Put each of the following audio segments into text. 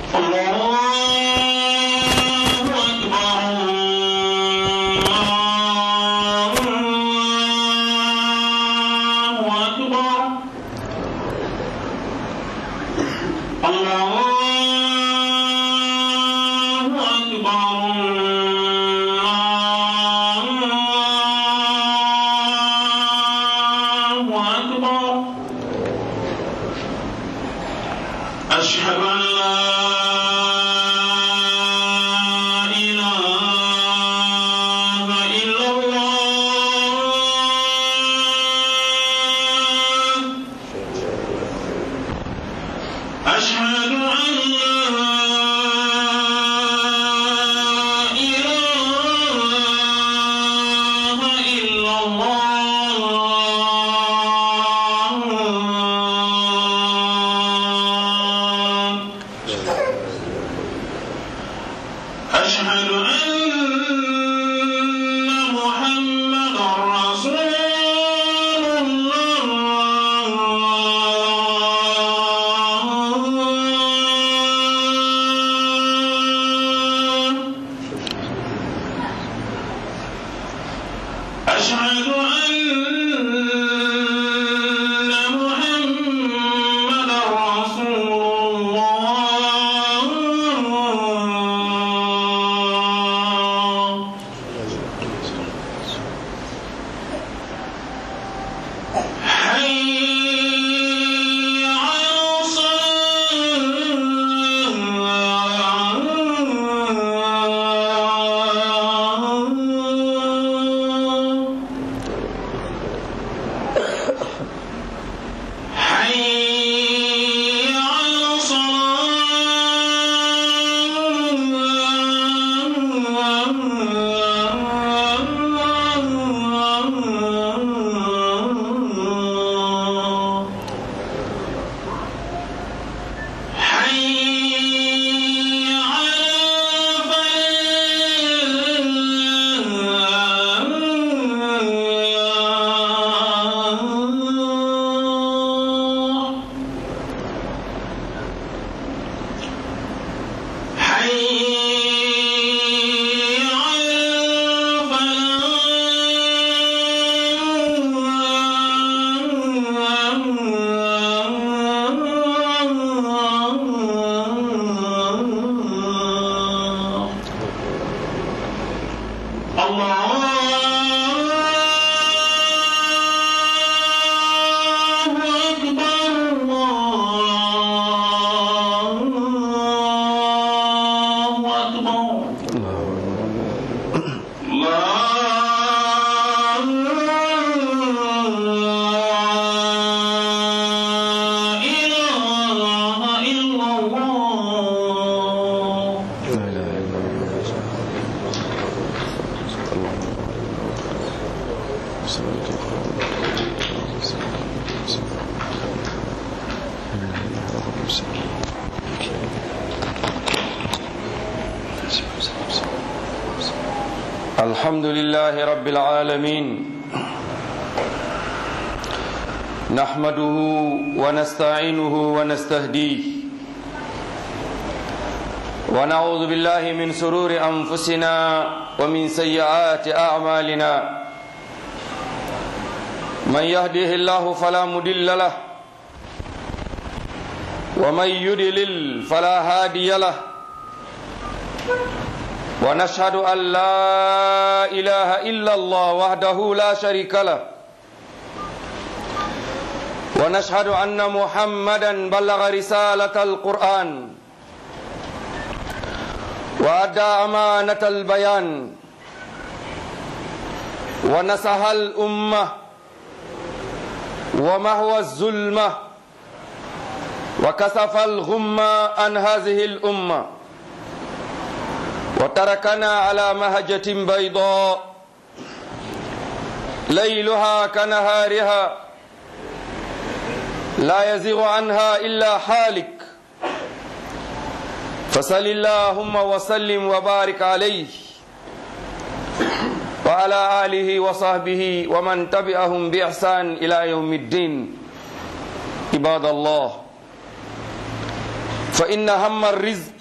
أشهد أن لا إله إلا الله أشهد أن لا إله إلا الله أشهد أن محمدا رسول الله أشهد أن محمدا رسول الله حي على الصلاة حي على الصلاة حي على الفلاح حي على الفلاح الله أكبر الله أكبر لا إله إلا الله لا إله إلا الله صلاة الحمد لله رب العالمين نحمده ونستعينه ونستهديه ونعوذ بالله من سرور أنفسنا ومن سيئات أعمالنا من يهده الله فلا مضل له ومن يضلل فلا هادي له ونشهد أن لا إله إلا الله وحده لا شريك له ونشهد أن محمدا بلغ رسالة القرآن وأدى أمانة البيان ونصح الأمة ومهوى الظلمة وكسف الغمة عن هذه الأمة وتركنا على مهجة بيضاء ليلها كنهارها لا يزيغ عنها إلا حالك فصل اللهم وسلم وبارك عليه وعلى آله وصحبه ومن تبعهم بإحسان إلى يوم الدين عباد الله fa inna hamma rizq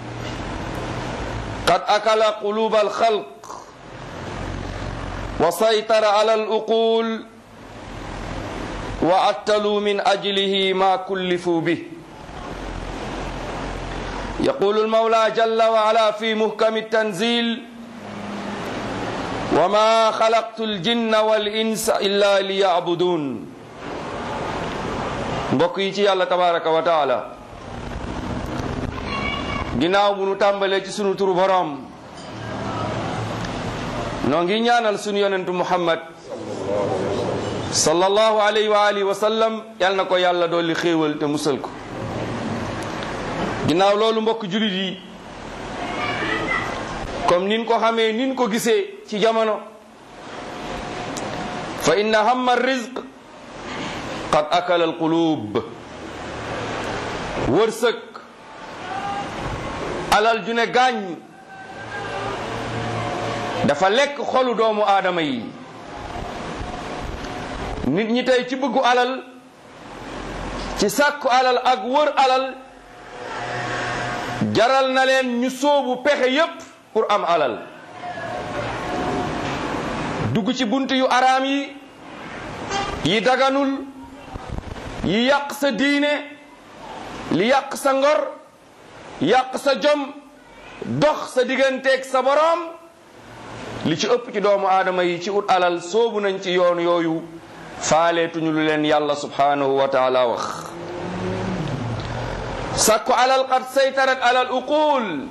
qad akala quluba alxalq wa saytara ala aluqul wa attalu min ajlihi ma kullifu bih يقول المولى جل وعلا في محكم التنزيل وما خلقت الجن والإنس إلا ليعبدون mbokk yi ci yàlla tabaraka wa taala ginnaaw bu nu tàmbalee ci sunu turu boroom noo ngi ñaanal sunu yonentu muhammad sallallahu alayhi wa alihi wa sallam yal na ko yàlla dolli xéewal te musal ko ginnaaw loolu mbokk julit yi comme nin ko xamee nin ko gisee ci jamono fa inna hamma rizq qad akala alqulub wërsëg alal ju ne gaañ dafa lekk xolu doomu aadama yi nit ñi tey ci bëggu alal ci sàkku alal ak wër alal jaral na leen ñu sóobu pexe yépp pour am alal dugg ci bunt yu araam yi yi daganul yi yàq sa diine li yàq sa ngor yàq sa jom dox sa digganteeg sa boroom li ci ëpp ci doomu aadama yi ci ut alal soobu nañ ci yoon yooyu faaleetuñu lu leen yàlla subhanahu wa taala wax sàkku alal qad saytarat alal uqul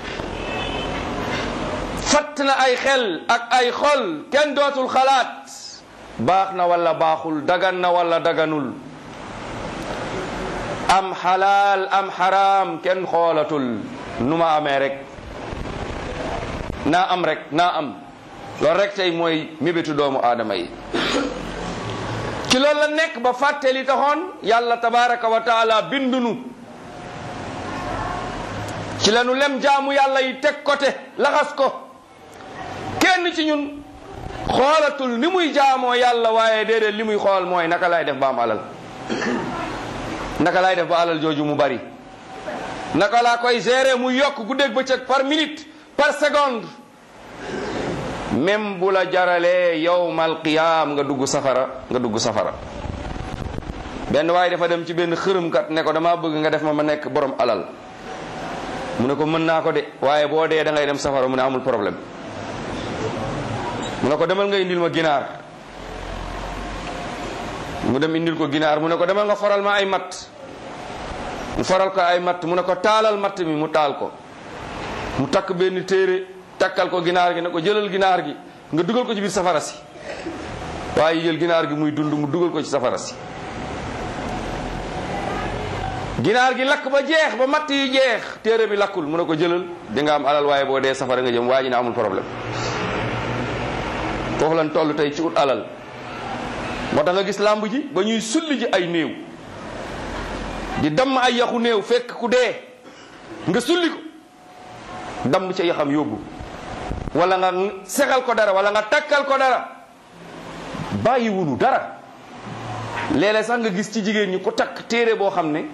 fatt na ay xel ak ay xol kenn dootul xalaat baax na wala baaxul dagan na wala daganul am xalaal am xaraam kenn xoolatul nu ma amee rek naa am rek naa am loolu rek tey mooy mébétu doomu aadama yi ci loolu la nekk ba fàtte li taxoon yàlla tabaraka wa taala bindunu ci la nu lem jaamu yàlla yi teg côté laxas ko kenn ci ñun xoolatul ni muy jaamoo yàlla waaye déedéet li muy xool mooy naka lay def ba am alal naka lay def ba alal jooju mu bari naka laa koy gérer mu yokk guddeeg bëccëg par minute par seconde même bu la jaralee yowmal qiyaam nga dugg safara nga dugg safara benn waaye dafa dem ci benn xërëmkat ne ko dama bëgg nga def ma ma nekk borom alal mu ne ko mën naa ko de waaye boo dee da ngay dem safara mu ne amul problème mu ne ko demal nga indil ma ginaar mu dem indil ko ginaar mu ne ko demal nga faral ma ay matt mu faral ko ay matt mu ne ko taalal matt mi mu taal ko mu takk benn téere takkal ko ginaar gi ne ko jëlal ginaar gi nga dugal ko ci biir safara si waaye jël ginaar gi muy dund mu dugal ko ci safara si ginaar gi lakk ba jeex ba matt yi jeex téere bi lakkul mu ne ko jëlal di nga am alal waaye boo dee safara nga jëm waa ji ne amul problème foofu lan toll tey ci ut alal moo tax nga gis làmb ji ba ñuy sulli ji ay néew di damm ay yaxu néew fekk ku dee nga sulli ko damm ca yaxam yóbbu wala nga sexal ko dara wala nga takkal ko dara bàyyi wunu dara léeg-léeg sax nga gis ci jigéen ñi ku takk téere boo xam ne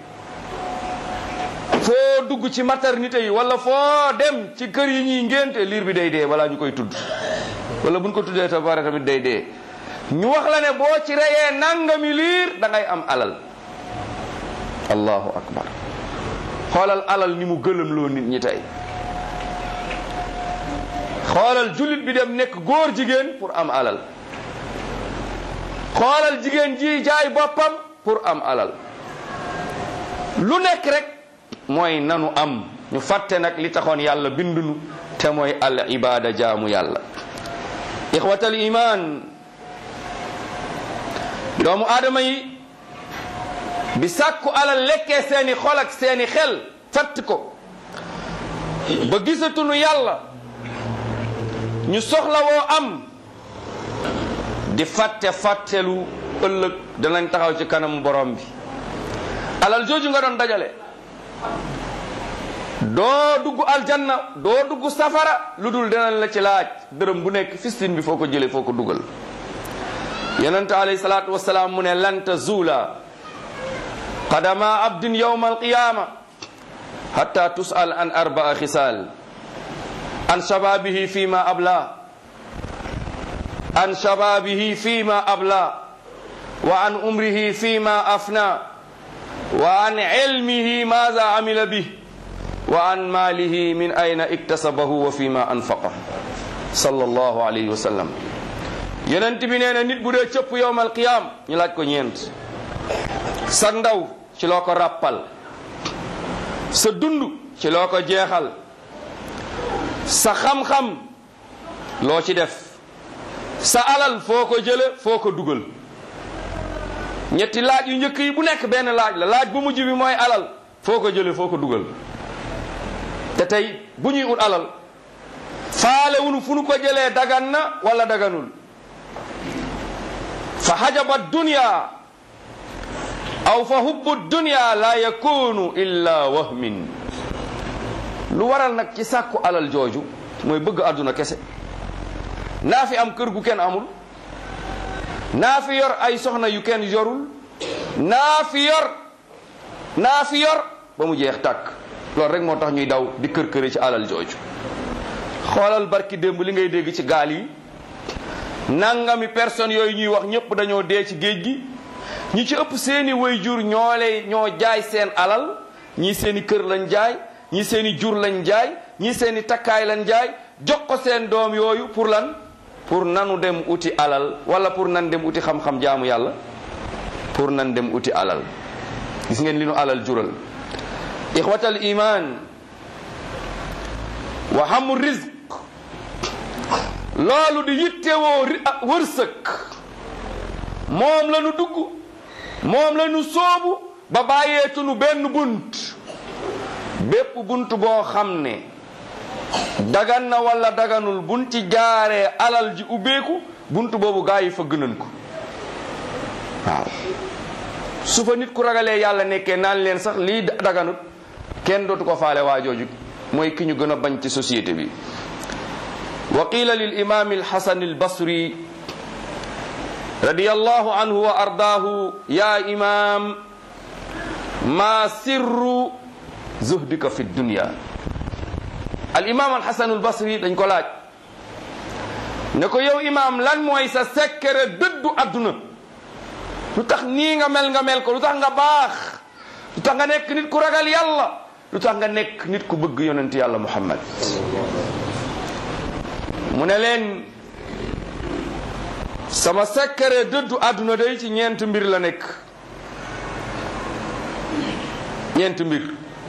foo dugg ci maternité yi wala foo dem ci kër yi ñuy ngénte liir bi day dee balaa ñu koy tudd wala buñ ko tuddee ta pare tamit day dee ñu wax la ne boo ci reyee nangami liir da ngay am alal allahu akbar xoolal alal ni mu gëlëm loo nit ñi tey xoolal jullit bi dem nekk góor jigéen pour am alal xoolal jigéen ji jaay boppam pour am alal lu nekk rek mooy nanu am ñu fàtte nag li taxoon yàlla bindunu te mooy al ibada jaamu yàlla ixwatal iman doomu aadama yi bi sàkku alal lekkee seeni xol ak seeni xel fatt ko ba gisatunu yàlla ñu soxla woo am di fàtte fàttelu ëllëg danañ taxaw ci kanam borom bi alal jooju nga doon dajale doo dugg aljanna doo dugg safara lu dul danañ la ci laaj dërëm bu nekk fistin bi foo ko jëlee foo ko dugal yonente alayhi salaatu wasalaam mu ne lan tazuula qadama abdin yawma alqiyama hatta tusal an arbaa xisaal an shababihi fima abla an shababihi fima abla wa an umrihi fima afna wa an ilmihi maza amila bih wa an malihi min ayna iktasabahu wa fima anfaqa sallallahu alayhi wa sallam yonent bi nee na nit bu dee cëpp yowmal qiyaam ñu laaj ko ñeent sa ndaw ci loo ko ràppal sa dund ci loo ko jeexal sa xam-xam loo ci def sa alal foo ko jële foo ko dugal ñetti laaj yu njëkk yi bu nekk benn laaj la laaj bu mujj bi mooy alal foo ko jële foo ko dugal te tey bu ñuy ut alal faale wunu fu nu ko jëlee dagan na wala daganul fa hajaba dunya aw fa hubbu dunya la yakunu illa wahmin lu waral nag ci sàkku alal jooju mooy bëgg àdduna kese naa fi am kër gu kenn amul naa fi yor ay soxna yu kenn yorul naa fi yor naa fi yor ba mu jeex tàkk loolu rek moo tax ñuy daw di kër këri ci alal jooju xoolal barki démb li ngay dégg ci gaal yi nangami personnes yooyu ñuy wax ñëpp dañoo dee ci géej gi ñi ci ëpp seeni way jur ñoo lay ñoo jaay seen alal ñii seeni kër lañ jaay ñii seeni jur lañ jaay ñii seeni takkaay lañ jaay jox ko seen doom yooyu pour lan pour nanu dem uti alal wala pour nan dem uti xam-xam jaamu yàlla pour nan dem uti alal gis ngeen li nu alal jural ixwatal iman wa hamu rizq loolu di yittewoo wërsëg moom la nu dugg moom la nu soobu ba bàyyeetunu benn bunt bépp bunt boo xam ne dagan na wala daganul buñ ci jaaree alal ji ubbeeku bunt boobu gaa yi fëgg nañ ko waaw su fa nit ku ragalee yàlla nekkee naan leen sax lii daganut kenn dootu ko faale waa jooju mooy ki ñu gën a bañ ci société bi wa qila lil imam alhasan albasri radiyallahu anhu wa ardaahu ya imam ma sirru zuhdika fi dunya al imam alhasan albasri dañ ko laaj ne ko yow imam lan mooy sa secret dëddu adduna lu tax nii nga mel nga mel ko lu tax nga baax lu tax nga nekk nit ku ragal yàlla lu tax nga nekk nit ku bëgg yonent yàlla muhammad mu ne leen sama secret dëddu àdduna day ci ñeent mbir la nekk ñeent mbir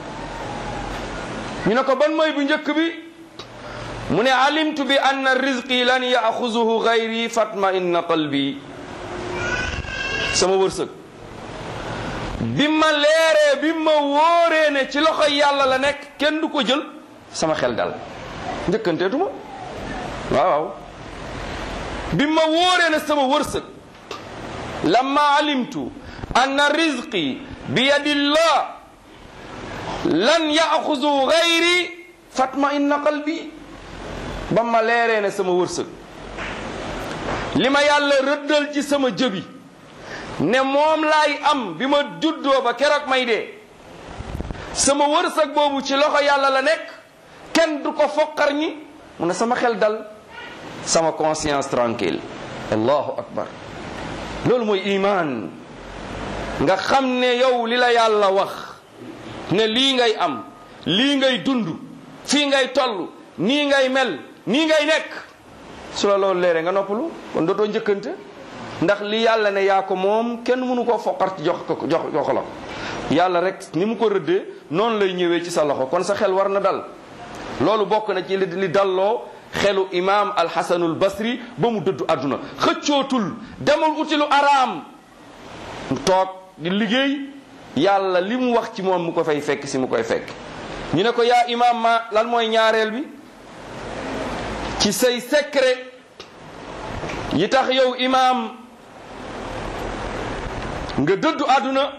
ñu ne ko ban mooy bu njëkk bi mu ne alimtu bi anna rizqi lan yaxuzuhu gayri fatma inna qalbi sama wërsëg bi ma leeree bi ma wóoree ne ci loxo yàlla la nekk kenn du ko jël sama xel dal njëkkanteetuma waaw waaw bi ma wóoree ne sama wërsëg lamma alimtu anna rizqi bi yadillah lan yaxuzu gayri fatma inna qalbi ba ma leeree ne sama wërsëg li ma yàlla rëddal ci sama jëbi ne moom laay am bi ma juddoo ba keroog may dee sama wërsëg boobu ci loxo yàlla la nekk kenn du ko foqar ñi mu ne sama xel dal sama conscience tranquille allahu akbar loolu mooy iman nga xam ne yow li la yàlla wax ne lii ngay am lii ngay dund fii ngay toll nii ngay mel nii ngay nekk su la loolu leere nga noppalu kon dootoo njëkkante ndax li yàlla ne yaa ko moom kenn mënu koo foqar ci jox ko jox jox la yàlla rek ni mu ko rëddee noonu lay ñëwee ci sa loxo kon sa xel war na dal loolu bokk na ci li li dalloo xelu imaam alxasanul basri ba mu dëddu àdduna xëccootul demul uti lu araam toog di liggéey yàlla li mu wax ci moom mu ko fay fekk si mu koy fekk ñu ne ko yaa imaam ma lan mooy ñaareel bi ci say secret yi tax yow imaam nga dëddu àdduna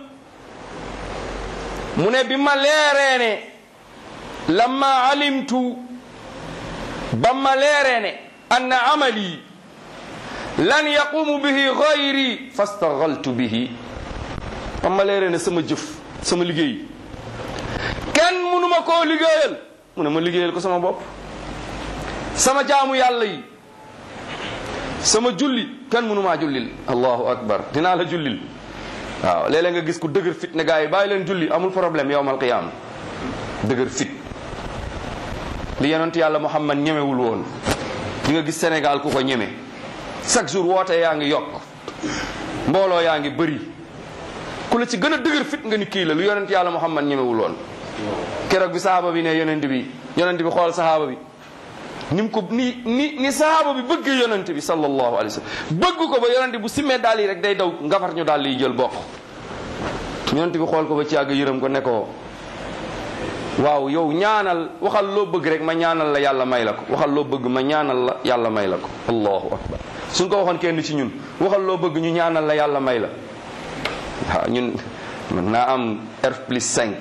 mu ne bi ma leeree ne lamma alimtu ba ma leeree ne anna amali lan yaqumu bihi gayri fastagaltu bihi ba ma leeree ne sama jëf sama liggéey kenn mënuma koo liggéeyal mu ne ma liggéeyal ko sama bopp sama jaamu yàlla yi sama julli kenn mënumaa jullil allahu akbar dinaa la jullil waaw léeg-léeg nga gis ku dëgër fit ne gars yi bàyyi leen julli amul problème yowmal qiyaama dëgër fit li yonent yàlla muhammad ñemewul woon di nga gis Sénégal ku ko ñeme chaque jour woote yaa ngi yokk mbooloo yaa ngi bëri ku la ci gën a dëgër fit nga ni kii la lu yonent yàlla muhammad ñemewul woon keroog bi sahaaba bi ne yonent bi yonent bi xool sahaaba bi ni mu ko ni ni ni sahaaba bi bëgg yonent bi sallallahu alayhi wa sallam bëgg ko ba yonent bu simmee daal yi rek day daw ngafar ñu daal yi jël bokk yonent bi xool ko ba ci àgg yërëm ko ne ko waaw yow ñaanal waxal loo bëgg rek ma ñaanal la yàlla may la ko waxal loo bëgg ma ñaanal la yàlla may la ko allahu akbar suñ ko waxoon kenn ci ñun waxal loo bëgg ñu ñaanal la yàlla may la waaw ñun mën naa am R plus 5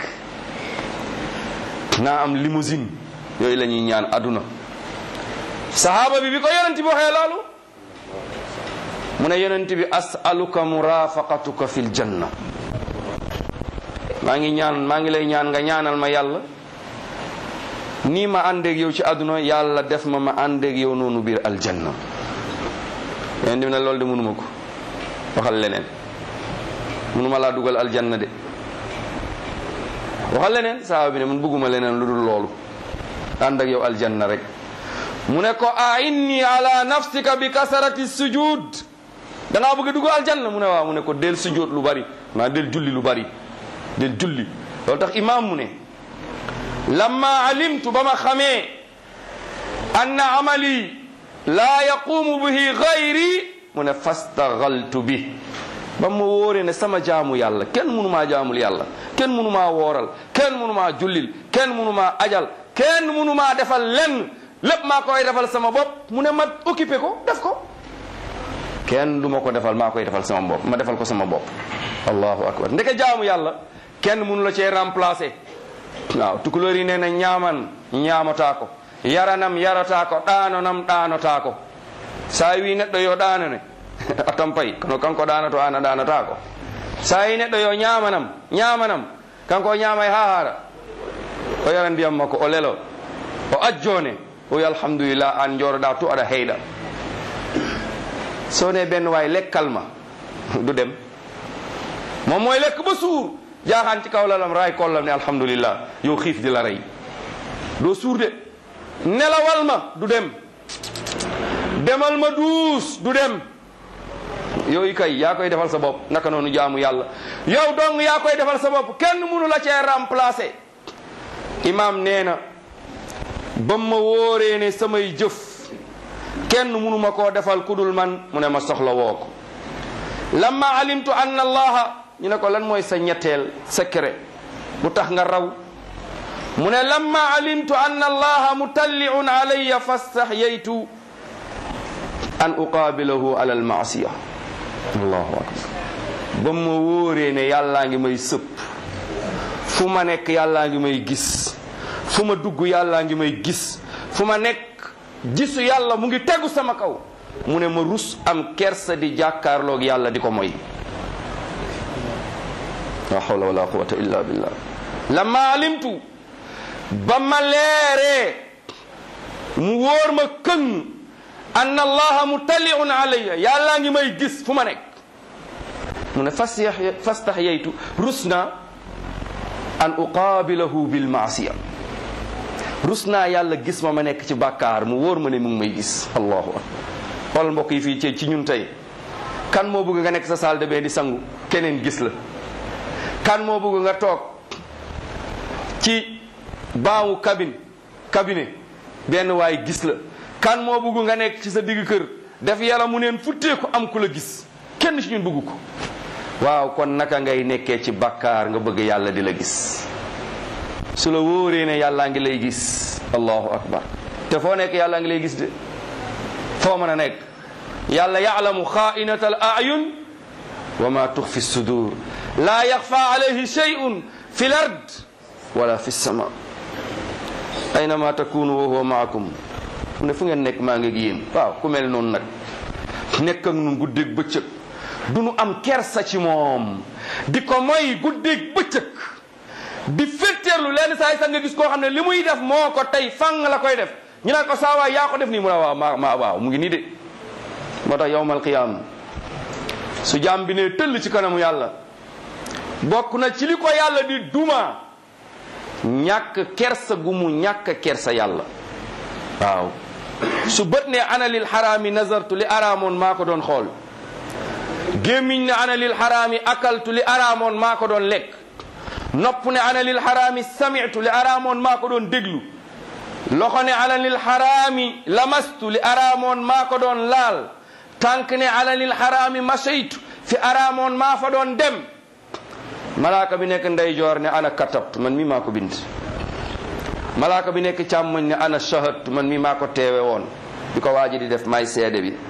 naa am limousine yooyu la ñuy ñaan aduna sahaaba bi bi ko yonent bi waxee loolu mu ne yonent bi asaluka murafaqatuka fil janna maa ngi ñaan maa ngi lay ñaan nga ñaanal ma yàlla nii ma àndeeg yow ci àdduna yàlla def ma ma àndeeg yow noonu biir aljanna yonent bi ne loolu de mënuma ko waxal leneen mënuma laa dugal aljanna de waxal leneen sahaaba bi ne man bëgguma leneen lu dul loolu ànd ak yow aljanna rek mu ne ko a inni ala nafsika bi kasarati sujud da ngaa bëgg a dugg aljanna mu ne waaw mu ne ko del sujud lu bari maa del julli lu bari del julli loolu tax imam mu ne lamma alimtu ba ma xamee anna amali laa yaqumu bihi gayri mu ne fastagaltu bi ba ma wóoree ne sama jaamu yàlla kenn mënumaa jaamul yàlla kenn mënumaa wooral kenn mënumaa jullil kenn mënumaa ajal kenn mënumaa defal lenn lépp maa koy defal sama bopp mu ne ma occupé ko def ko kenn du ma ko defal maa koy defal sama bopp ma defal ko sama bopp allahu akbar ndeke jaamu yàlla kenn mënu la cee remplacer waaw tukulóor yi nee na ñaaman ñaamataa ko yaranam yarataa ko ɗaanonam ɗaanotaa ko sa wi neɗɗo yo ɗaanone a tampay kono kanko ɗaanoto an a ɗaanotaa ko sa yi neɗɗo yo ñaamanam ñaamanam kanko o ñaamay ha haara o yara ndiyam makko o lelo o ajjone o wi alhamdulillah an joroɗa to aɗa heyɗa so ne benn waay lekkal ma du dem moom mooy lekk ba suur jaaxaan ci kaw lalam raay kollam ne alhamdulillah yow xiif di la rey doo suur de nelawal ma du dem demal ma duus du dem yooyu kay yaa koy defal sa bopp naka noonu jaamu yàlla yow dong yaa koy defal sa bopp kenn mënu la cee remplacer imam nee na ba ma wóoree ne samay jëf kenn mënu ma koo defal kudul man mu ne ma soxla woo ko lamma alimtu anna allaha ñu ne ko lan mooy sa ñetteel secret bu tax nga raw mu ne lamma alimtu anna allaha mutalliun alayya fastahyaytu an uqaabilahu ala almaasiya allahu akbar ba ma wóoree ne yàllaa ngi may sëpp fu ma nekk yàllaa ngi may gis fu ma dugg yàllaa ngi may gis fu ma nekk gisu yàlla mu ngi tegu sama kaw mu ne ma rus am kersa di jàkkaarloog yàlla di ko moy la hawla wala quwata illa billah lamma alimtu ba ma leeree mu wóor ma këng anna allaha mutalliun alayya yàllaa ngi may gis fu ma nekk mu ne fas fastahyaytu rus na an uqaabilahu bilmaasiya rus naa yàlla gis ma ma nekk ci bàkkaar mu wóor ma ne mu ngi may gis allahu akbar xoolal mbokk yi fii ci ci ñun tey kan moo bëgg nga nekk sa salle de bain di sangu keneen gis la kan moo bëgg nga toog ci baawu cabine cabinet benn waay gis la kan moo bëgg nga nekk ci sa digg kër def yàlla mu neen futteeku am ku la gis kenn ci ñun bëgg ko waaw kon naka ngay nekkee ci bàkkaar nga bëgg yàlla di la gis su la wóoree ne yàllaa ngi lay gis allahu akbar te foo nekk yàllaa ngi lay gis de foo mën a nekk yàlla yaalamu xaainata al ayun wa ma tuxfi sudur laa yaxfa alayhi shay'un fi l ard wala fi sama aynama takunu wa huwa maakum mu ne fu ngeen nekk maa ngi ak yéen waaw ku mel noonu nag nekk ak nun guddeeg bëccëg du nu am kersa ci moom di ko moy guddeeg bëccëg di fetteerlu lenn saa yi sax nga gis koo xam ne li muy def moo ko tey fang la koy def ñu naan ko saa waay yaa ko def nii mu ne waaw ma ma waaw mu ngi nii de moo tax yowmal qiyaam su jaam bi ne tëll ci kanamu yàlla bokk na ci li ko yàlla di duma ñàkk kersa gu mu ñàkk kersa yàlla waaw su bët ne ana lil xaraami nazartu li araamoon maa ko doon xool gémmiñ ne ana lil xaraami akaltu li araamoon maa ko doon lekk nopp ne ana lil xaraami samitu li araamoon maa ko doon déglu loxo ne ana lil xaraami lamastu li araamoon maa ko doon laal tànk ne ana lil xaraami mashaytu fi araamoon maa fa doon dem malaaka bi nekk ndeyjoor ne ana katabtu man mi maa ko bind malaaka bi nekk càmmoñ ne ana shahadtu man mi maa ko teewe woon bi ko waaji di def may seede bi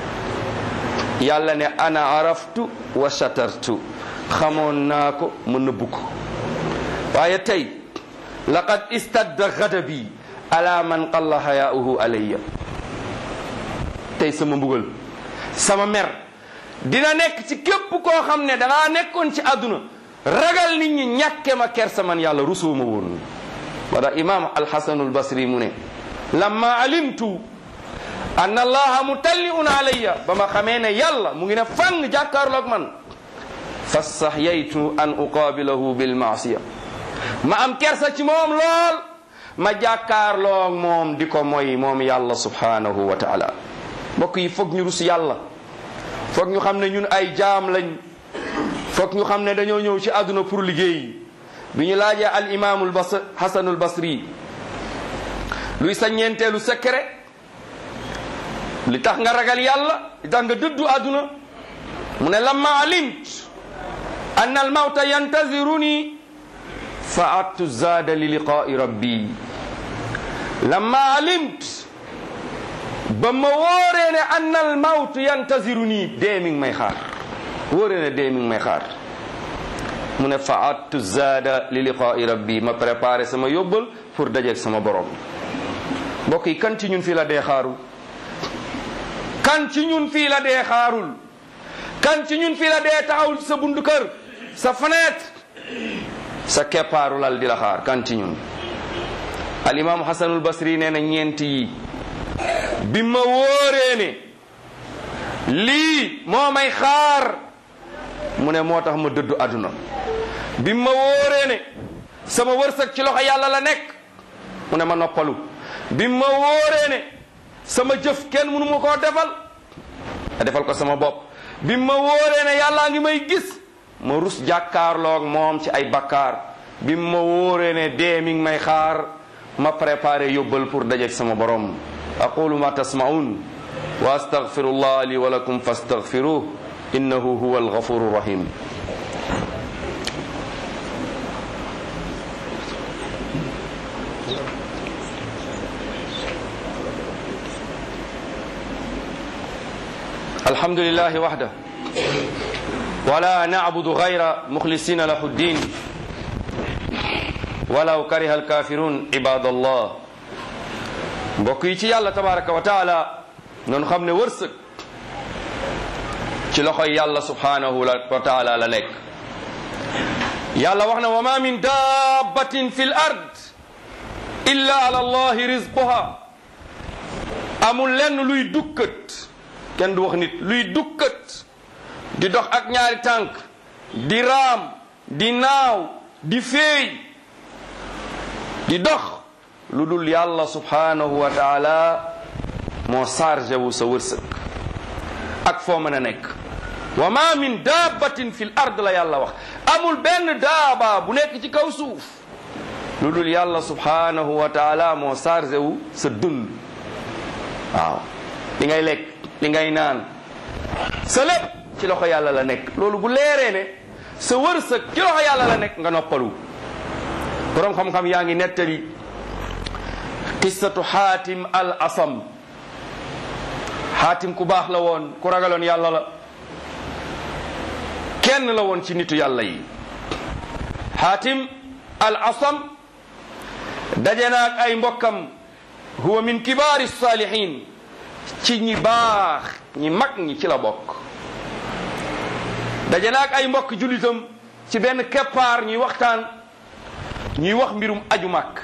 yàlla ne ana araftu wa shatartu xamoon naa ko ma nëbbu ko waaye tey laqad istadda gadabi ala man qalla hayaauhu alayya tey sama mbugal sama mer dina nekk ci képp koo xam ne dangaa nekkoon ci àdduna ragal nit ñi ñàkke ma kersa man yàlla rusoo ma woon wala imam alxasanul basri mu ne lamma alimtu anna allaha mutalliun alayya ba ma xamee ne yàlla mu ngi ne fang jàkkaarloog man fastahyaytu an uqaabilahu bilmaasiya ma am kersa ci moom lool ma jàkkaarloog moom di ko moy moom yàlla subhanahu wa taala mbokk yi foog ñu rus yàlla foog ñu xam ne ñun ay jaam lañ foog ñu xam ne dañoo ñëw ci àdduna pour liggéey bi ñu laajee al imaamul bas hasanul basri luy sa ñeenteelu secret li tax nga ragal yàlla li tax nga dëddu àdduna mu ne lamma alimt anna al mawta yantaziruni fa attu zaada li liqaai rabbi lamma alimt ba ma wóoree ne anna al mawt yantaziruni dee mi ngi may xaar wóoree ne dee mi ngi may xaar mu ne fa attu zaada li liqaai rabbi ma préparé sama yóbbal pour dajeeg sama borom mbokk yi kan ci ñun fii la dee xaaru kan ci ñun fii la dee xaarul kan ci ñun fii la dee taxawul sa bundu kër sa fenêtre sa keppaaru lal di la xaar kan ci ñun al imam hasanul basri nee na ñeent yi bi ma wóoree ne lii moo may xaar mu ne moo tax ma dëddu àdduna bi ma wóoree ne sama wërsëg ci loxo yàlla la nekk mu ne ma noppalu bi ma wóoree ne sama jëf kenn mënu ma koo defal a defal ko sama bopp bi ma wóoree ne yàllaa ngi may gis ma rus jàkkaarloog moom ci ay bakkaar bi ma wóoree ne dee mi ngi may xaar ma préparé yóbbal pour dajeeg sama borom aqulu ma tasmaun wa astaghfirullah li wa lakum fastaghfiruh innahu huwa alghafuru rahim الحمد لله وحده ولا نعبد غير مخلصين له الدين ولو كره الكافرون عباد الله mbokk yi ci yàlla tabaraka wa taala noonu xam ne wërsëg ci loxoy yàlla subhanahu wa taala la nekk yàlla wax na wa ma min dabbatin fi l ard illa ala allahi rizquha amul lenn luy dukkat kenn du wax nit luy dukkat di dox ak ñaari tànk di raam di naaw di féey di dox lu dul yàlla subhanahu wa taala moo chargé wu sa wërsëg ak foo mën a nekk wa ma min dabbatin fi l ard la yàlla wax amul benn daaba bu nekk ci kaw suuf lu dul yàlla subhanahu wa taala moo chargé wu sa dund waaw li ngay lekk li ngay naan sa lépp ci loxo yàlla la nekk loolu bu leeree ne sa wërsëg ci loxo yàlla la nekk nga noppalu boroom xam-xam yaa ngi nettali qissatu xaatim al asam xaatim ku baax la woon ku ragaloon yàlla la kenn la woon ci nitu yàlla yi xaatim al asam daje na ak ay mbokkam huwa min kibaari saalihin ci ñi baax ñi mag ñi ci la bokk daje na ak ay mbokk jullitam ci benn keppaar ñuy waxtaan ñuy wax mbirum aju màkk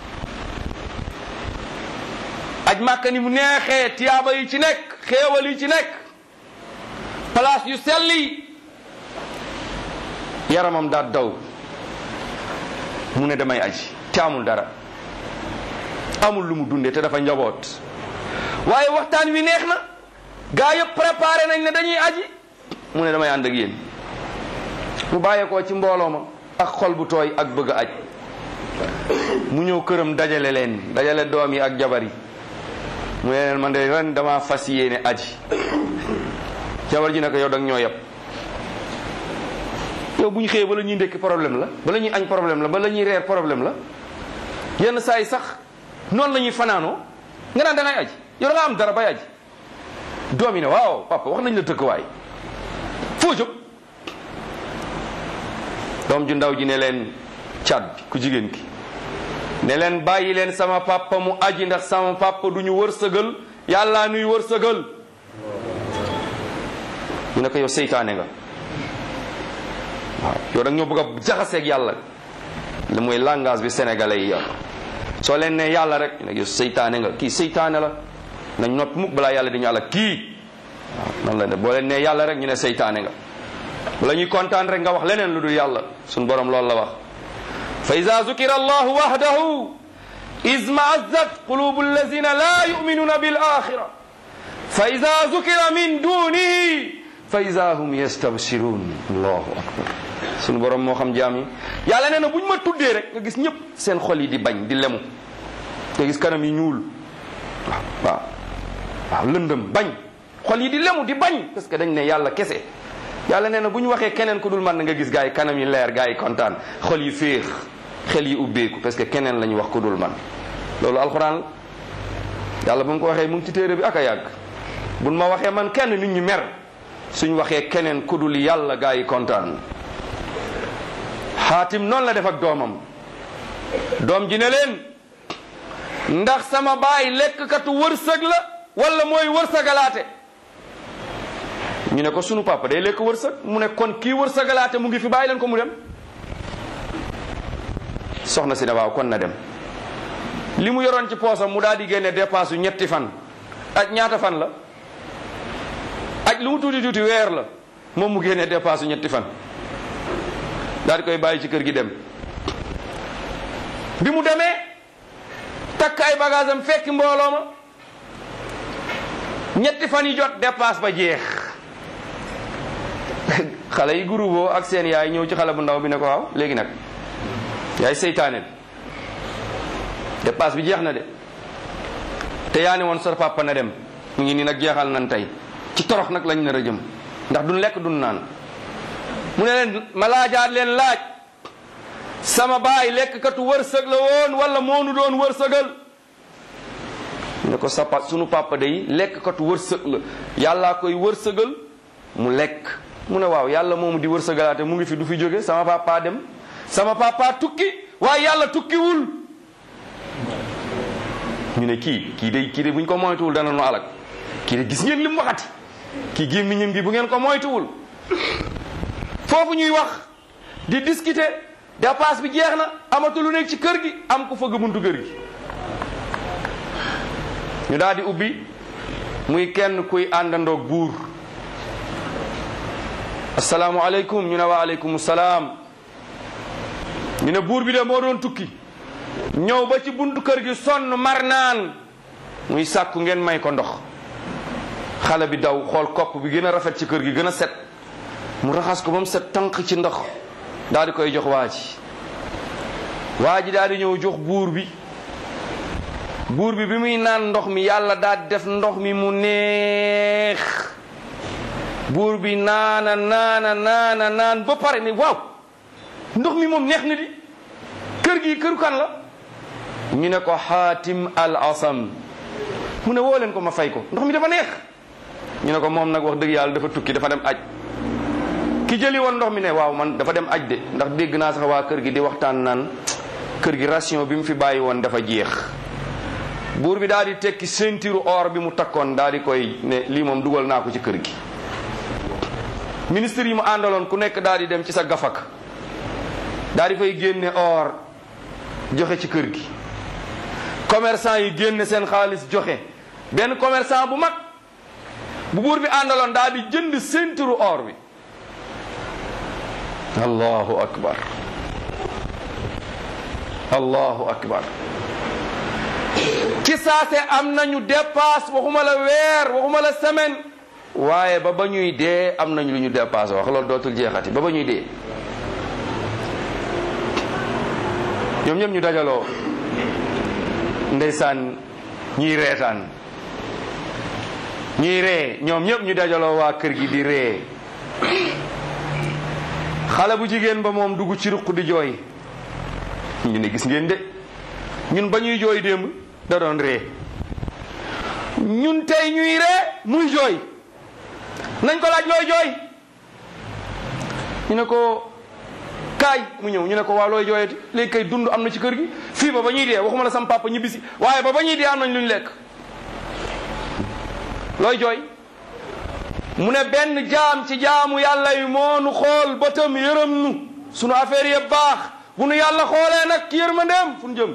aj màkk ni mu neexee tiyaaba yi ci nekk xéewal yi ci nekk place yu sell yi yaramam daa daw mu ne damay aji te amul dara amul lu mu dundee te dafa njaboot waaye waxtaan wi neex na gaa yëpp préparé nañ ne dañuy aji mu ne damay ànd ak yéen mu bàyyeekoo ci mbooloo ma ak xol bu tooy ak bëgg aj mu ñëw këram dajale leen dajale doom yi ak jabar yi mu ne leen man de ren dama fas yéene aji jabar ji ne ko yow dag ñoo yeb yow bu ñu xëyee bala ñuy ndékki problème la bala ñuy añ problème la bala ñuy reer problème la yenn saa yi sax noonu la ñuy fanaanoo nga naan da ngay aji yow da nga am dara bay aji doom yi ne waaw papa wax nañ la tëkkuwaay foo jóg doom ju ndaw ji ne leen caat bi ku jigéen ki ne leen bàyyi leen sama papa mu aji ndax sama papa du ñu wërsëgal yàlla nuy wërsëgal ñu ne ko yow seytaane nga waaw yow da nga ñoo bëgg a jaxaseeg yàlla li mooy langage bi sénégalais yi yor soo leen ne yàlla rek ñu ne yow seytaane nga kii seytaane la nañ noppi mukk balaa yàlla di ñu àlla kii waaw noonu la ne boo leen ne yàlla rek ñu ne seytaane nga bala ñuy kontaan rek nga wax leneen lu dul yàlla suñ borom loolu la wax fa ida zukira allahu wahdahu izmaazat qulubu allazina la yuminuna bil axira fa ida zukira min dunihi fa ida hum yastabshirun allahu akbar suñu borom moo xam jaam yi yàlla nee na bu ñu ma tuddee rek nga gis ñëpp seen xol yi di bañ di lemu nga gis kanam yi ñuul waaw waaw waaw lëndëm bañ xol yi di lemu di bañ parce que dañ ne yàlla kese yàlla nee na bu ñu waxee keneen ku dul man nga gis gaa yi kanam yi leer gaa yi kontaan xol yi féex xel yi ubbeeku parce que keneen la ñu wax ku dul man loolu alxuraan yàlla ba mu ko waxee mu ngi ci téere bi ak a yàgg buñ ma waxee man kenn nit ñi mer suñ waxee keneen ku dul yàlla gaa yi kontaan xaatim noonu la def ak doomam doom ji ne leen ndax sama baay lekkkatu wërsëg la wala mooy wërsëgalaate ñu ne ko sunu papa day lekk wërsëg mu ne kon kii wërsëgalaate mu ngi fi bàyyi leen ko mu dem soxna si ne waaw kon na dem li mu yoroon ci poosam mu daal di génne dépense yu ñetti fan aj ñaata fan la aj lu mu tuuti tuuti weer la moom mu génne dépense yu ñetti fan daal di koy bàyyi ci kër gi dem bi mu demee takk ay bagage am fekki mbooloo ma ñetti fan yi jot dépense ba jeex xale yi groupe ak seen yaay ñëw ci xale bu ndaw bi ne ko waaw léegi nag yaay seytaane bi dépense bi jeex na de te yaa ne woon sa papa na dem mu ngi nii nag jeexal nan tey ci torox nag lañ nar a jëm ndax duñ lekk duñ naan mu ne leen ma laajaat leen laaj sama baay lekkkatu wërsëg la woon wala moonu doon wërsëgal ne ko sa pa sunu papa day lekkkatu wërsëg la yàllaa koy wërsëgal mu lekk mu ne waaw yàlla moomu di wërsëgalaate mu ngi fi du fi jóge sama papa dem sama papa tukki waaye yàlla tukkiwul ñu ne kii kii de kii de bu ñu ko moytuwul dana nu alak kii de gis ngeen li mu waxati kii gémmiñam gi bu ngeen ko moytuwul foofu ñuy wax di discuter dépasse bi jeex na amatu lu nekk ci kër gi am ku fëgg buntu kër gi ñu daal di ubbi muy kenn kuy àndandoog buur asalaamualeykum ñu ne wa aleykum salaam ñu ne buur bi de moo doon tukki ñëw ba ci buntu kër gi sonn mar naan muy sàkku ngeen may ko ndox xale bi daw xool kopp bi gën a rafet ci kër gi gën a set mu raxas ko ba mu set tànk ci ndox daal di koy jox waa ji waa ji daal di ñëw jox buur bi buur bi bi muy naan ndox mi yàlla daal di def ndox mi mu neex buur bi naana naana naana naan ba pare ne waaw ndox mi moom neex na di kër gi këru kan la ñu ne ko xaatim al asam mu ne woo leen ko ma fay ko ndox mi dafa neex ñu ne ko moom nag wax dëgg yàlla dafa tukki dafa dem aj ki jëli woon ndox mi ne waaw man dafa dem aj de ndax dégg naa sax waa kër gi di waxtaan naan kër gi ration bi mu fi bàyyi woon dafa jeex buur bi daal di tekki ceinture or bi mu takkoon daal di koy ne lii moom dugal naa ko ci kër gi ministre yi mu àndaloon ku nekk daal di dem ci sa gafak daal di fay génne or joxe ci kër gi commerçant yi génne seen xaalis joxe benn commerçant bu mag bu buur bi àndaloon daal di jënd ceinture or bi allahu akbar allahu akbar ci saase am nañu dépasse waxuma la weer waxuma la semaine waaye ba ba ñuy dee am nañu lu ñu dépasse wax loolu dootul jeexati ba ba ñuy dee ñoom ñëpp ñu dajaloo ndeysaan ñuy reetaan ñuy ree ñoom ñëpp ñu dajaloo waa kër gi di ree xale bu jigéen ba moom dugg ci ruq di jooy ñu ne gis ngeen de ñun ba ñuy jooy démb da doon ree ñun tey ñuy ree muy jooy nañ ko laaj looy jooy ñu ne ko kaay mu ñëw ñu ne ko waaw looy jooyati léegi kay dund am na ci kër gi fii ba ba ñuy dee waxuma la sam papa ñibbisi waaye ba ba ñuy dee am nañ lu ñu lekk looy jooy mu ne benn jaam ci jaamu yàlla yi moo nu xool bëtam yërëm nu sunu affaire yëpp baax bu nu yàlla xoolee nag ci yërmandeem fu nu jëm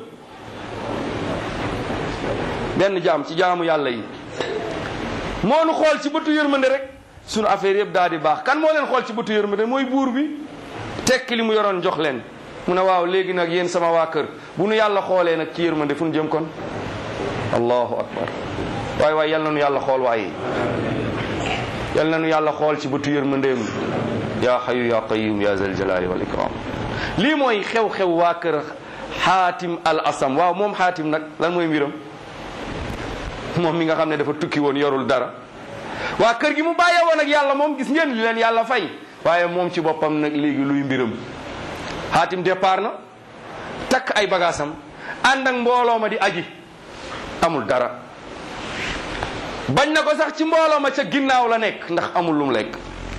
benn jaam ci jaamu yàlla yi moo nu xool ci bëtu yërmande rek sunu affaire yëpp daal di baax kan moo leen xool ci bëtu yërmande mooy buur bi tekki li mu yoroon jox leen mu ne waaw léegi nag yéen sama waa kër bu nu yàlla xoolee nag ci yërmande fu nu jëm kon allahu akbar waaye waaye yal na nu yàlla xool waaye yal na nu yàlla xool ci bëtu yërmandeem yaa xayu yaa qayum yaa zal jalali wal ikram lii mooy xew-xew waa kër xaatim al asam waaw moom xaatim nag lan mooy mbiram moom mi nga xam ne dafa tukki woon yorul dara waa kër gi mu bàyyee woon ak yàlla moom gis ngeen li leen yàlla fay waaye moom ci boppam nag léegi luy mbiram xaatim départ na takk ay bagaasam ànd ak mbooloo ma di aji amul dara bañ na ko sax ci mbooloo ma ca ginnaaw la nekk ndax amul lu mu lekk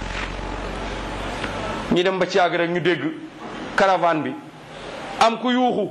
ñi dem ba ci yàgg rek ñu dégg caravane bi am ku yuuxu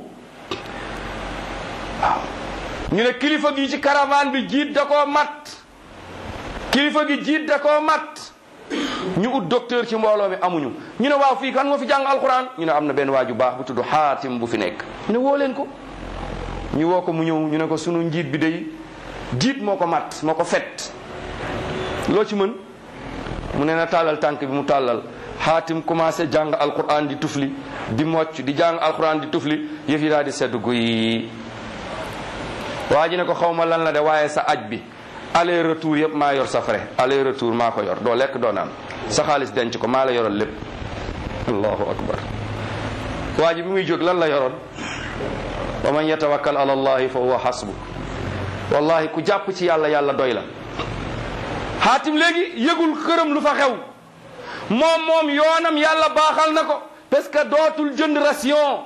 waaw ñu ne kilifa gi ci caravane bi jiit da koo mat kilifa gi jiit da koo mat ñu ut docteur ci mbooloo mi amuñu ñu ne waaw fii kan moo fi jàng alquran ñu ne am na benn waaju baax bu tudd xaatim bu fi nekk ñu ne woo leen ko ñu woo ko mu ñëw ñu ne ko sunu njiit bi day jiit moo ko mat moo ko fet loo ci mën mu ne na tàllal tànk bi mu tàllal xaatim commencé jàng alquran di tufli di mocc di jàng alquran di tufli yëf yi daal di sedd guy waa ji ne ko xaw ma lan la de waaye sa aj bi aller retour yëpp maa yor sa frais aller retour maa ko yor doo lekk doo naan sa xaalis denc ko maa la yoroon lépp allahu akbar waa ji bi muy jóg lan la yoroon wa man yatawakkal ala allahi fa huwa hasbu wallahi ku jàpp ci yàlla yàlla doy la xaatim léegi yëgul këram lu fa xew moom moom yoonam yàlla baaxal na ko parce que dootul jënd ration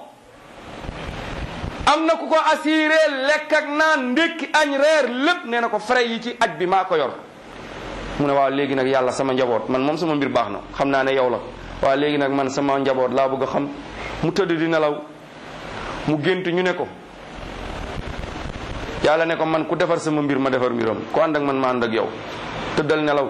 am na ku ko assuré lekk ak naan ndékki añ reer lépp nee na ko frais yi ci aj bi maa ko yor mu ne waaw léegi nag yàlla sama njaboot man moom sama mbir baax na xam naa ne yow la waaw léegi nag man sama njaboot laa bëgg a xam mu tëdd di nelaw mu gént ñu ne ko yàlla ne ko man ku defar sama mbir ma defar mbiram ku ànd ak man ma ànd ak yow tëddal nelaw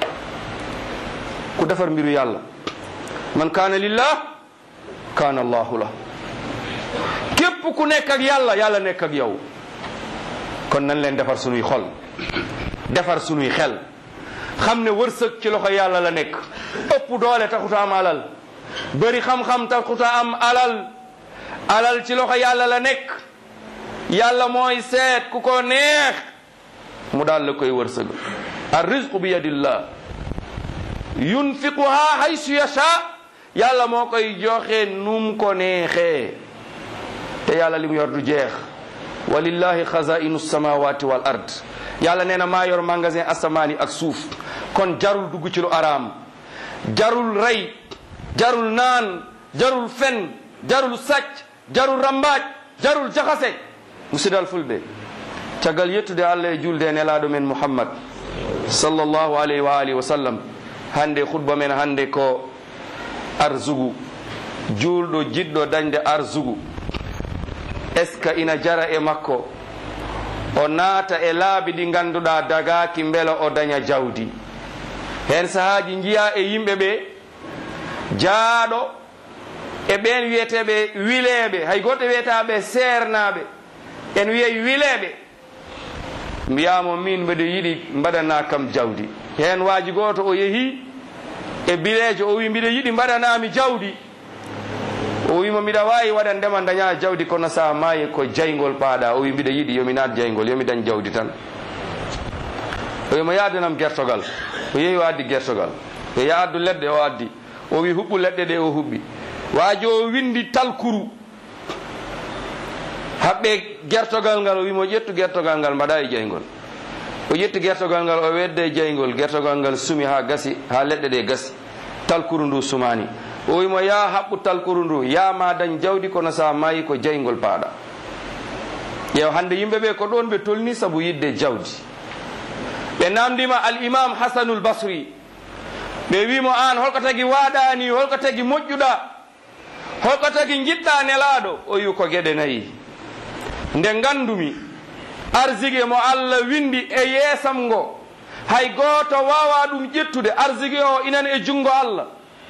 ku defar mbiru yàlla man kaana lillah kaana allahu la képp ku nekk ak yàlla yàlla nekk ak yow kon nañ leen defar sunuy xol defar sunuy xel xam ne wërsëg ci loxo yàlla la nekk ëpp doole taxuta am alal bëri xam-xam taxuta am alal alal ci loxo yàlla la nekk yàlla mooy seet ku ko neex mu daal la koy wërsëg ar rizqu bi yadillah yunfiquha haysu yasha yàlla moo koy joxe num ko neexee te yàlla li mu yor du jeex walillahi xazainu samawati wal ard yàlla nee na maa yor magasin asamaani ak suuf kon jarul dugg ci lu araam jarul rey jarul naan jarul fen jarul sàcc jarul rambaaj jarul jaxase musidal fulɓe caggal yettude allah e julde nelaɗo men mouhammad sallllahu alayhi wa alihi wa sallam hande khutba men hande ko arsugu julɗo jiɗɗo dañde arsugu est ce que ina jara e makko o naata e laabi ɗi ganduɗa dagaki beela o daña jawdi hen sahaji jiya e yimɓe ɓe jaaɗo e ɓen wiyeteɓe wileɓe hay goto wiyetaɓe sernaɓe en wiyey wileɓe mbiyamo min mbeɗa yiɗi mbaɗana kam jawdi hen waaji goto o yeehi e bilejo o wi mbiɗa yiɗi mbaɗanami jawdi o wimo mbiɗa wawi waɗan ndema daña jawdi kono sa maayi ko jaygol paaɗa o wi mbiɗa yiɗi yomi naat jaygol yomi dañ jawdi tan o wimo yadanam gertogal o yeehi o addi gertogal o ya addu leɗɗe o addi o wi huɓɓu leɗɗe ɗe o huɓɓi waaji o windi talkuru haɓɓe gertogal ngal o wimo ƴettu gertogal ngal mbaɗa e jaygol o ƴetti gertogal ngal o wedde e jaygol gertogal ngal sumi ha gasi ha leɗɗe ɗe gasi talkuru ndu sumani o wimo ya haɓɓu talkuru ndu yama dañ jawdi kono sa mayi ko jaygol paaɗa ƴeew hande yimɓeɓe ko ɗon ɓe tolni saabu yidde jawdi ɓe namdima al imam hasanul basri ɓe wimo an holko tagui waɗani holko tagui moƴƴuɗa holko tagui jiɗɗa nelaɗo o wi ko gueɗe nayyi nde gandumi arsigue mo allah windi e yeesam ngo hay goto wawa ɗum ƴettude arsigue o inan e junggo allah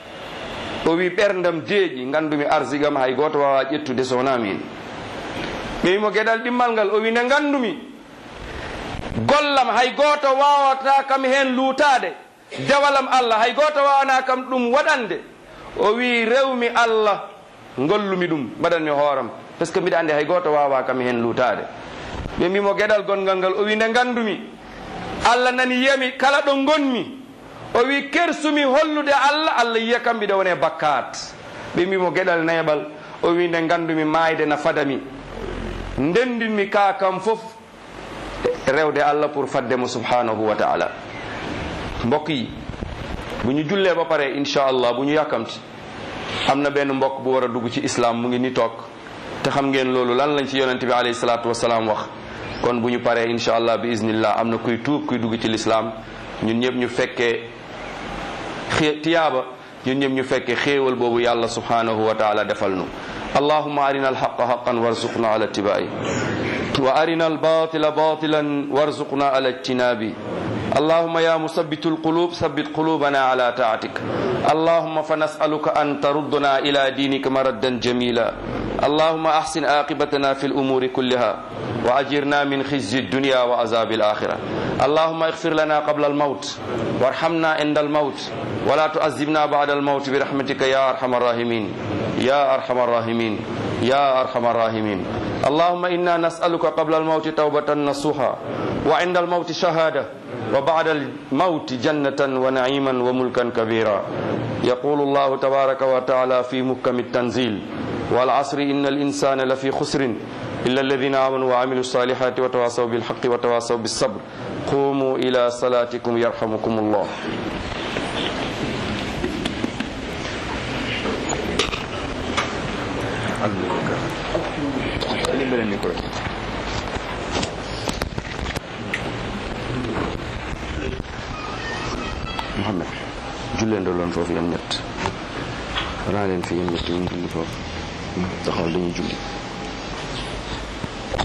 o wi ɓerdam deeƴi gandumi arsigam hay goto wawa ƴettude so wona min ɓe wimo gueɗal ɗimmal ngal o wi nde gandumi gollam hay goto wawata kam hen luutade dewalam allah hay goto wawana kam ɗum waɗande o wi rewmi allah gollumi ɗum mbaɗanmi hooram par ce que mbiɗa andi hay goto wawa kam hen luutade ɓe mbimo gueɗal gongal ngal o wi nde gandumi allah nani yiyami kala ɗo gonmi o wi kersumi hollude allah allah yiya kam mbiɗa wone bakkat ɓe mbimo gueɗal neeɓal o wi nde gandumi mayde na fadami ndendinmi ka kam fof rewde allah pour faddemo subhanahu wa taala mbokk yi bu ñu jullee ba pare incha allah bu ñu yàkkamti am na benn mbokk bu war a dugg ci islam mu ngi ni toog te xam ngeen loolu lan lañ ci yonente bi alayhi salaatu wasalaam wax kon bu ñu paree incha allah bi iznillah am na kuy tuub kuy dugg ci lislaam ñun ñëpp ñu fekkee xé tiyaaba ñun ñëpp ñu fekkee xéewal boobu yàlla subhanahu wa taala defal nu allahuma arina alhaqa haqan warzuqna ala ittibai wa arina albatila batilan warzuqna ala ijtinabi اللهم يا مثبت القلوب ثبت قلوبنا على طاعتك اللهم فنسألك أن تردنا إلى دينك مردا جميلا اللهم أحسن عاقبتنا في الأمور كلها وأجرنا من خزي الدنيا وعذاب الآخرة اللهم اغفر لنا قبل الموت وارحمنا عند الموت ولا تعذبنا بعد الموت برحمتك يا أرحم الراحمين يا أرحم الراحمين يا أرحم الراحمين اللهم إنا نسألك قبل الموت توبة نصوحا وعند الموت شهادة وبعد الموت جنة ونعيما وملكا كبيرا يقول الله تبارك وتعالى في محكم التنزيل والعصر إن الإنسان لفي خسر إلا الذين آمنوا وعملوا الصالحات وتواصوا بالحق وتواصوا بالصبر قوموا إلى صلاتكم يرحمكم الله Muhammad jullee ndoloon foofu yam ñett ranaa leen fi yam ñett ñu julli foofu taxawal dañuy julli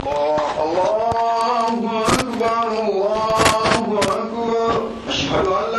الله أكبر الله أكبر أشهد أن